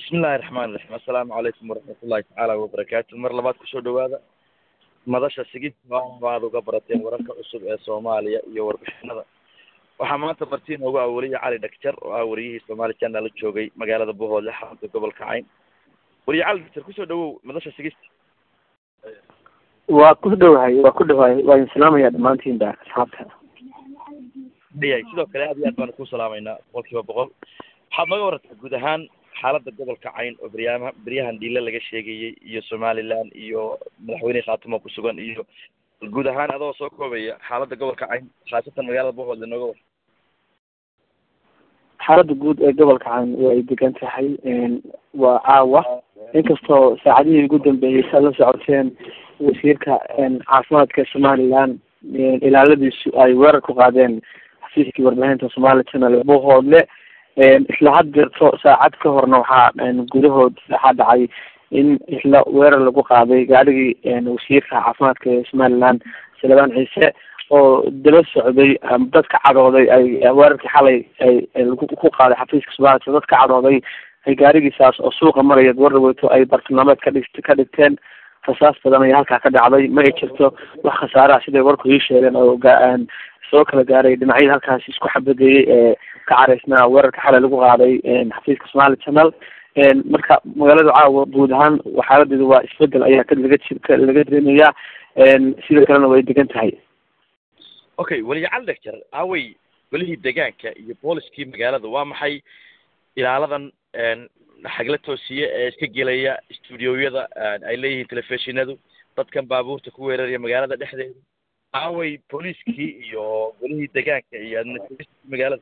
bismillahi raxmaan iraxiim assalaamu calaykum waraxmat ullahi tacaala wabarakaatu mar labaad kusoo dhawaada madasha sigid waad uga barateen wararka cusub ee soomaaliya iyo warbixinada waxaa maanta marti inoogu ah weliye cali dhagjar oo ah wariyihii somaali channel joogay magaalada bohoodle xarunta gobolka cayn weliye cali dhagjar kusoo dhawow madasha sigist waa ku dhowahay waa ku dhowahay waa idin salaamaya dhammaantiinba asxaabta yahay sidoo kale aad iyo aad baanu ku salaamaynaa boqol kiiba boqol waxaad nooga warantaa guud ahaan xaaladda gobolka cayn oo beryaama beryahan dhiile laga sheegayey iyo somaliland iyo madaxweyne khaatimo ku sugan iyo guud ahaan adoo soo koobaya xaaladda gobolka cayn khaasatan magaalada bohoodle nooga war xaaladda guud ee gobolka cayn way degan tahay waa caawa inkastoo saacadihii ugu dambeeyey saad la socoteen wasiirka caafimaadka somaliland ilaaladiisu ay weerar ku qaadeen xafiiskii warbaahinta somali channel bohoodle isla had jirto saacad ka horna waxaa gudahood waxaa dhacay in isla weerar lagu qaaday gaadhigii wasiirka caafimaadka ee somaliland salebaan ciise oo daba socday dadka cadhooday ay weerarkii xalay ay ku qaaday xafiiska somaliland dadka cadhooday ay gaadhigiisaas oo suuqa maraya gabardhaweyto ay bartilmaameed ka dhig ka dhigteen rasaas badan ayaa halkaa ka dhacday ma ay jirto wax khasaaraha siday warku ii sheegeen oo soo kala gaaray dhinacyada halkaas isku xabadeeyey ee ka caraysnaa weerarka xalay lagu qaaday xafiiska somali channel marka magaalada caawa guud ahaan xaaladeedu waa isbedel ayaa ka laga ji laga dareemayaa sidoo kalena way degan tahay okay weliye cali dhagjar aawey welihii degaanka iyo booliskii magaalada waa maxay ilaaladan xagla toosiye ee iska gelaya studioyada ay leeyihiin telefishinadu dadkan baabuurta ku weeraraya magaalada dhexdeeda aawey booliiskii iyo welihii degaanka iyo administrationkii magaalada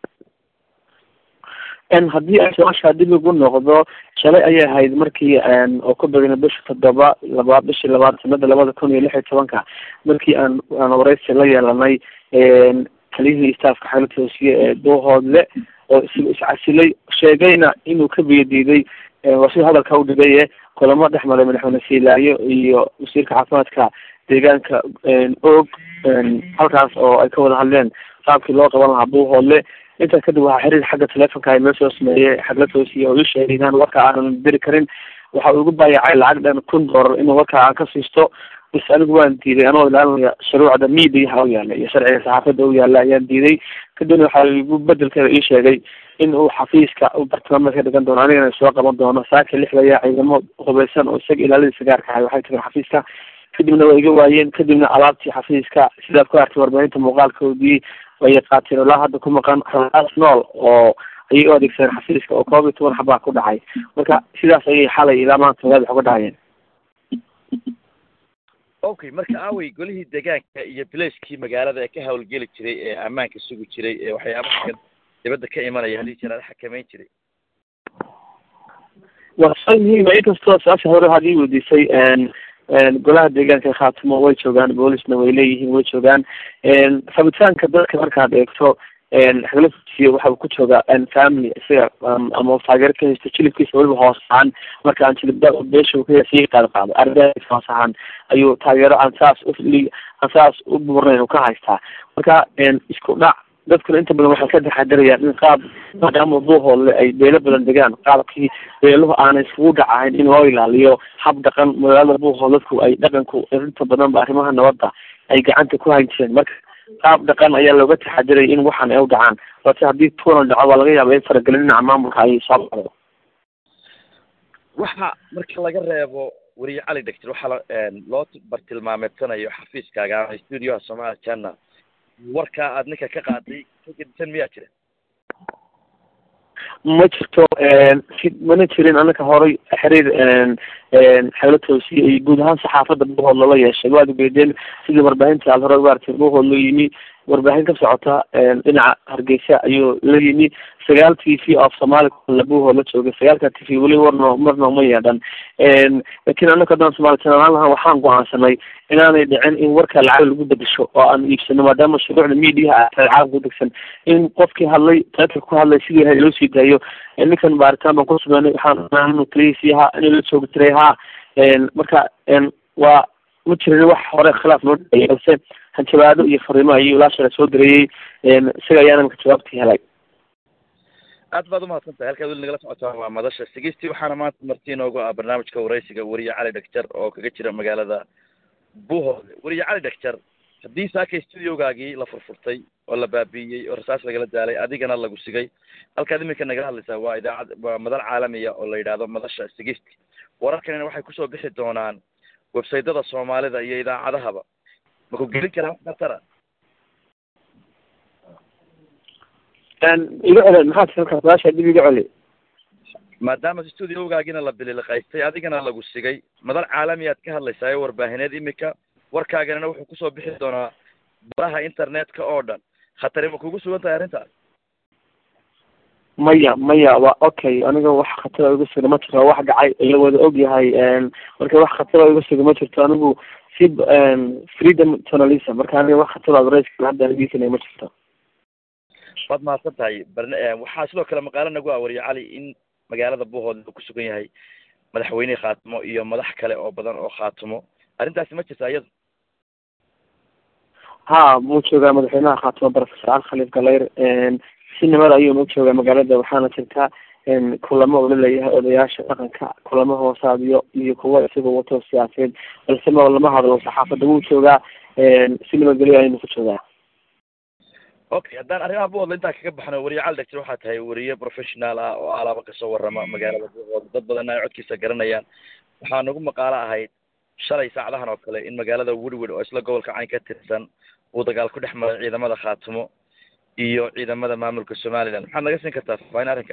haddii ay su-aashaa dib ugu noqdo shalay ayay ahayd markii oo ku begnay bisha toddoba labaad bishii labaad sanada labada kun iyo lix iyo tobanka markii aan aan wareysi la yeelanay taliyihii staafka xagla toosiye ee duuhoodle oo is iscasilay sheegayna inuu ka biyadiiday waa sida hadalka udhigaye kulamo dhex maray madaxweyne siilaayo iyo wasiirka caafimaadka deegaanka og halkaas oo ay ka wada hadleen qaabkii loo qaban lahaa buuhoodle intaa kadib waxaa xiriir xagga telefonka ay noo soo sameeyey xagla toosiye oo ii sheegay inaan warka aanan diri karin waxa uu igu baayacay lacag dhan kun dollar inuu warka aan ka siisto bis anigu waan diiday anoo ilaalinaya shuruucda miidiyaha u yaala iyo sharciga saxaafadda u yaala ayaan diiday kadibna waxaa igu bedelkeeda ii sheegay in uu xafiiska u bartilmaameed ka dhigan doono anigana soo qaban doono saaka lixda ayaa ciidamo hubeysan oo isaga ilaaladiisa gaarka ahay waxay tageen xafiiska kadibna waa iga waayeen kadibna alaabtii xafiiska sidaad ku artay warbaahinta muuqaalkoodii ayay qaateen ilaa hadda ku maqan raas nool oo ayay u adeegsadeen xafiiska oo koob iyo toban xabaa ku dhacay marka sidaas ayay xalay ilaa maanta magaada wax uga dhacayeen okay marka aawey golihii degaanka iyo bilacekii magaalada ee ka hawlgeli jiray ee ammaanka sugi jiray ee waxyaabaha dibadda ka imanaya haddii jiraada xakameyn jiray waa su-aal muhiima inkastoo su-aasha hore hadii weydiisay golaha deegaanka khaatimo way joogaan boolisna way leeyihiin way joogaan rabitaanka dadka markaad eegto xaglasiyo waxa uu ku joogaa family isaga ama taageero ka haysto jilibkiisa weliba hoos ahaan marka aan jilibda beesha ka sii qaad qaado ardaas hoos ahaan ayuu taageero aan saas uli aan saas u buurnayn ka haystaa marka isku dhac dadkuna inta badan waxay ka taxadarayaan in qaab maadaama buuhoodle ay beelo badan degaan qaabkii beeluhu aanay iskugu dhacahayn in loo ilaaliyo hab dhaqan magaalada buuhood dadku ay dhaqanku inta badanba arrimaha nabadda ay gacanta ku hayn jireen marka qaab dhaqan ayaa looga taxadiraya in waxan ay u dhacaan balse haddii tuunal dhaco waa laga yaaba in faragelin dhinaca maamulka ay soo dhacdo waxa marka laga reebo weriye cali dhagtir waxaa la loo bartilmaameedsanayo xafiiskaaga ama studioha somali channel warkaa aad ninka ka qaaday ka gedisan miyaa jira ma jirto si mana jirin anaka horay xiriir xagla toosiye iyo guud ahaan saxaafadda buuhood lala yeeshay waad ugeedeen sidii warbaahinta aad hore uga artay buuhood loo yimi warbaahin ka socota dhinaca hargeysa ayuu la yimi sagaal t v of somaali buuhood la joogay sagaalka t v weli warno marna uma yeedhan laakiin anaka haddaan somaali channel lahan waxaan go-aansanay inaanay dhicin in warka lacag lagu bedesho oo aan iibsano maadaama shuruucda mediaha caalamka udegsan in qofkii hadlay taatar ku hadlay sidii ahayd loo sii daayo ninkan baaritaan baan ku sumeynay waxaan inuu taliyiisii ahaa inuu la joogi jiray haa marka waa ma jirin wax hore khilaaf noo dhacay balse hanjabaado iyo fariimo ayuu ilaa shalay soo dirayey isaga ayaana marka jawaabtii helay aad baad umahadsan tahay halkaad weli nagala socotaan waa madasha sigistii waxaana maanta marti inoogu ah barnaamijka waraysiga weriye cali dhagjar oo kaga jira magaalada buuhoode weriye cali dhagjar haddii saakay studiogaagii la furfurtay oo la baabi'iyey oo rasaas lagala daalay adigana lagu sigay halkaad iminka nagala hadlaysaa waa idaacad waa madal caalamiya oo la yidhaahdo madasha sigisti wararkanina waxay kusoo bixi doonaan websaytada soomaalida iyo idaacadahaba maku gelin karaa wax khatara iga celi maxaad halkaas su-aasha dib iga celi maadaama studiogaagina la bililiqaystay adigana lagu sigay madal caalamiyaad ka hadlaysaa ee warbaahineed imika warkaaganina wuxuu kusoo bixi doonaa baraha internetka oo dhan khatari ma kugu sugan tahay arrintaas maya maya waa okay aniga wax khatara iga suga ma jirto wax dhacay la wada og yahay marka wax khatara iga suga ma jirto anigu si freedom journalism marka aniga wax khatara adreyska hadda anigiisana ma jirto waad mahadsan tahay barn waxaa sidoo kale maqaalo nagu ah wariye cali in magaalada buuhood uu ku sugan yahay madaxweynihii khaatimo iyo madax kale oo badan oo khaatimo arrintaasi ma jirta iyada ha muu joogaa madaxweynaha khaatimo professor al khaliif galayr si nimada ayuuna ujoogaa magaalada waxaana jirta kulamo ula leeyahay odayaasha dhaqanka kulamo hoosaadiyo iyo kuwo isagoo wato siyaasadeed balse ma lama hadlo saxaafadda wuu joogaa si nabadgelyo ayuuna ku joogaa okay haddaan arrimaha buuhoodla intaa kaga baxno weriye cali dhagtir waxaa tahay weriye professional ah oo alaaba kasoo warrama magaalada buuhood dad badanna ay codkiisa garanayaan waxaa nagu maqaalo ahayd shalay saacadahan oo kale in magaalada woodward oo isla gobolka cayn ka tirsan uu dagaal ku dhex maray ciidamada khaatimo iyo ciidamada maamulka somaliland maxaad naga siin kartaa faafaahin arrinka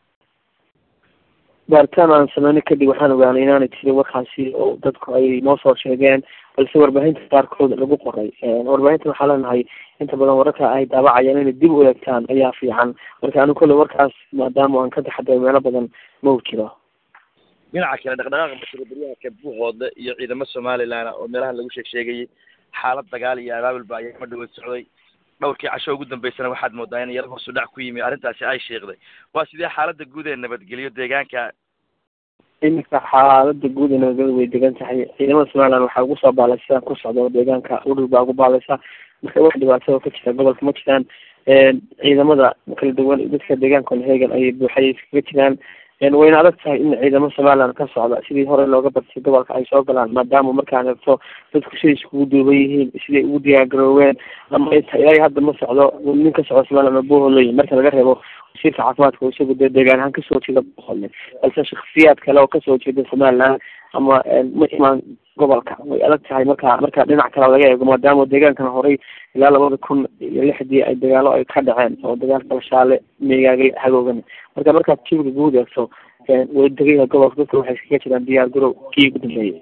baaritaan aan sameyno kadib waxaan ogaanay inaanay jirin warkaasi oo dadku ay noo soo sheegeen balse warbaahinta qaarkood lagu qoray warbaahinta waxaa leenahay inta badan wararka ay daabacayaan inay dib u eegtaan ayaa fiican marka anigu kolley warkaas maadaama aan ka taxadaro meelo badan ma u jiro dhinaca kale dhaqdhaqaaqa mashruuciyahaka buuhoodle iyo ciidamo somaliland oo meelahan lagu sheeg sheegayay xaalad dagaal iyo abaabulba ayaa ma dhawood socday dhowrkii casho ugu dambeysana waxaad moodaa in yaro hoosu dhac ku yimi arrintaasi ay sheekday waa sidee xaaladda guud ee nabadgelyo deegaanka iminka xaalada guud ee nabadgelyo way degan tahay ciidamada somaliland waxaa ugu soo baalay sidaan ku socdo deegaanka udhul baa ugu baalaysa marka wax dhibaatada ka jira gobolka ma jiraan ciidamada kala duwan dadka deegaanka hegan ayay buuxay iskaga jiraan wayna adag tahay in ciidamo somaliland ka socda sidii hore looga bartay gobolka ay soo galaan maadaama markaan eegto dadku siday iskugu duuban yihiin siday ugu diyaargarooween ama ilaa hadda ma socdo nin ka socdo somaliland buuhoodley marka laga reebo wasiirka caafimaadka oo isagu dee deegaan ahaan kasoo jeeda buuhoodle balse shaksiyaad kale oo kasoo jeeda somaliland ama ma imaan gobolka way adag tahay marka marka dhinac kale laga eego maadaama deegaankan horey ilaa labada kun iyo lixdii ay dagaalo ay ka dhaceen oo dagaalka bashaale meegaagay hagoogan marka markaad jibiga guud eegto way degaya gobolka dadka waxay iskaga jiraan diyaar garow kii ugu dambeeyay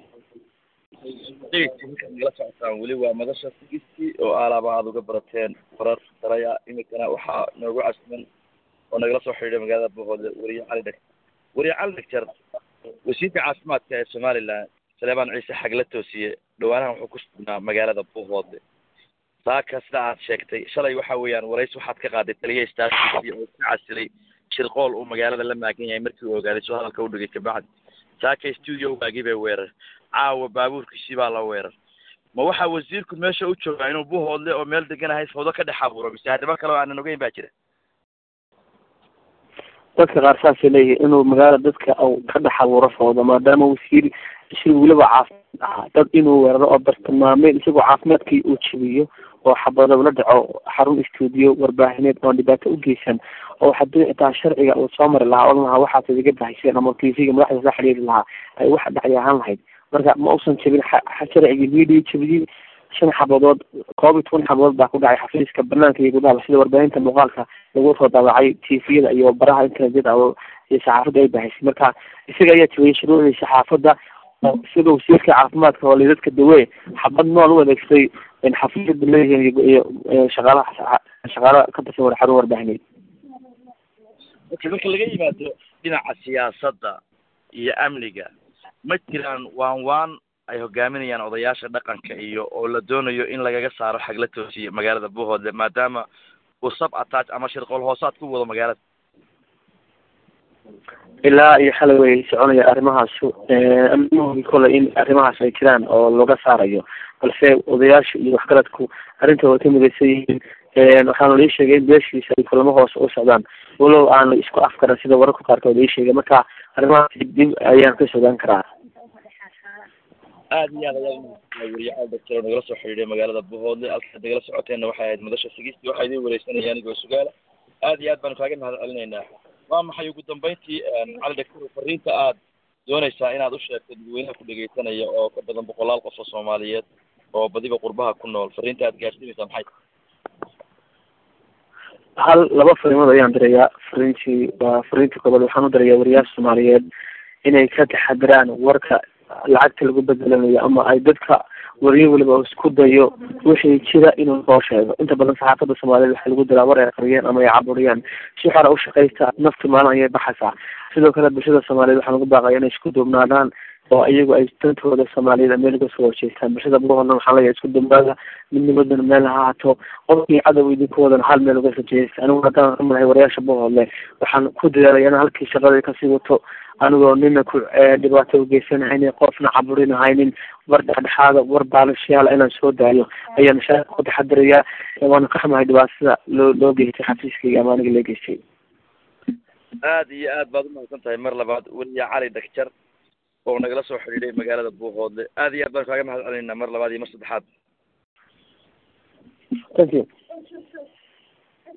nagala socotaan weli waa madasha sigisti oo aalaaba aada uga barateen warar daraya imikana waxaa noogu casman oo nagala soo xidhiidhay magaalada buuhoodle weriye cali dhag weriye cali dhagjar wasiirka caafimaadka ee somaliland saleebaan ciise xagla toosiye dhawaanahan wuxuu ku sugnaa magaalada buuhoodle saaka sida aad sheegtay shalay waxa weeyaan warays waxaad ka qaaday taliya staaskiisii oo ka casilay shirqool uu magaalada la maagan yahay markii uu ogaaday soo hadalka u dhigay kabacdi saaka studiogaagii bay weerar caawa baabuurkiisii baa la weerar ma waxaa wasiirku meesha u joogaa inuu buuhoodle oo meel degan ahay fawdo ka dhex abuuro mise haddaba kale oo aanan ogeyn baa jira dadka qaar saasay leeyihin inuu magaala dadka u ka dhex abuuro fawdo maadaama wasiir isig weliba caafimaad ahaa dad inuu weeraro oo bartilmaameen isagoo caafimaadkii uu jebiyo oo xabado la dhaco xarun stuudiyo warbaahineed oon dhibaato u geysan oo haddii xitaa sharciga uu soo mari lahaa odhan lahaa waxaas idiga bahayseen ama tvga madaxdiis la xiriiri lahaa ay wax dhacay ahaan lahayd marka ma uusan jebin sharcigii media jebiyey shan xabadood koob iyo toban xabadood baa ku dhacay xafiiska banaanka iyo gudaha sida warbaahinta muuqaalka lagu soo daabacay tviyada iyo baraha internetyada iyo saxaafadda ay bahaysay marka isaga ayaa jebiyey shuruucdii saxaafadda sida wasiirka caafimaadka oo dadka dawe xabad nool u adeegsaday xafiisyada leeyihiin iyo shaqaalaha shaqaala ka tirsan war xarun warbaahineed okay marka laga yimaado dhinaca siyaasadda iyo amniga ma jiraan waan waan ay hogaaminayaan odayaasha dhaqanka iyo oo la doonayo in lagaga saaro xagla toosiye magaalada buuhoodle maadaama uu sab attach ama shirqool hoosaad ku wado magaalada ilaa iyo xalay way soconaya arrimahaas amnihooda kole in arrimahaas ay jiraan oo looga saarayo balse odayaasha iyo waxgaradku arrinta way ka midaysan yihiin waxaana lii sheegay in beeshiisa ay kulamo hoose u socdaan walow aan la isku afkaran sida wararka qaarkood ii sheegay marka arrimahaasi dib ayaan ka sogaan karaa aad iyo aad ayaa weriye caal doctor oo nagala soo xidhiidhay magaalada buhoodle halkaad nagala socoteenna waxay ahayd madasha sigisti waxaa idiin wareysanaya anigoo sugaala aad iyo aad baanu kaaga mahad celinaynaa waa maxay ugu dambeyntii cali doctor fariinta aad doonaysaa inaad u sheegto dadweynaha ku dhegeysanaya oo ka badan boqolaal qof oo soomaaliyeed oo badiba qurbaha ku nool fariinta aad gaarsiinaysaa maxay hal laba fariimood ayaan dirayaa fariintii waa fariintii koobaad waxaan u dirayaa wariyaasha soomaaliyeed inay ka taxadiraan warka lacagta lagu bedelanayo ama ay dadka wariyo weliba isku dayo wixii jira inuu soo sheego inta badan saxaafadda soomaaliyeed waxaa lagu diraa war ay qariyeen ama ay caburiyaan si xora ushaqaysta nafti maalin ayay baxaysaa sidoo kale bulshada soomaaliyeed waxaa lagu baaqaya inay isku duubnaadaan oo iyagu ay dantooda soomaaliyed meel uga soo horjeestaan bulshada buhoodna waxaa leeyahay isku duubnaada midnimadana meel ha haato qofkii cadow idinku wadana hal meel uga soo jeesta anigu haddaan ka madahay wariyaasha buhoodle waxaan ku dadaalaya in halkii shaqada kasii wato anigoo nina ku dhibaato ugeysanahaynin qofna caburinahaynin war dhexdhexaada war baalashayaala inaan soo daayo ayaan shaaka ku taxadirayaa waana ka xumahay dhibaatada loo loo geystay xafiiskayga ama aniga lee geystay aad iyo aad baad umahadsan tahay mar labaad weliya cali dakjar oo nagala soo xidhiidhay magaalada buuhoodle aad iyo aad baan kaaga mahad celinaynaa mar labaad iyo mar saddexaad thank you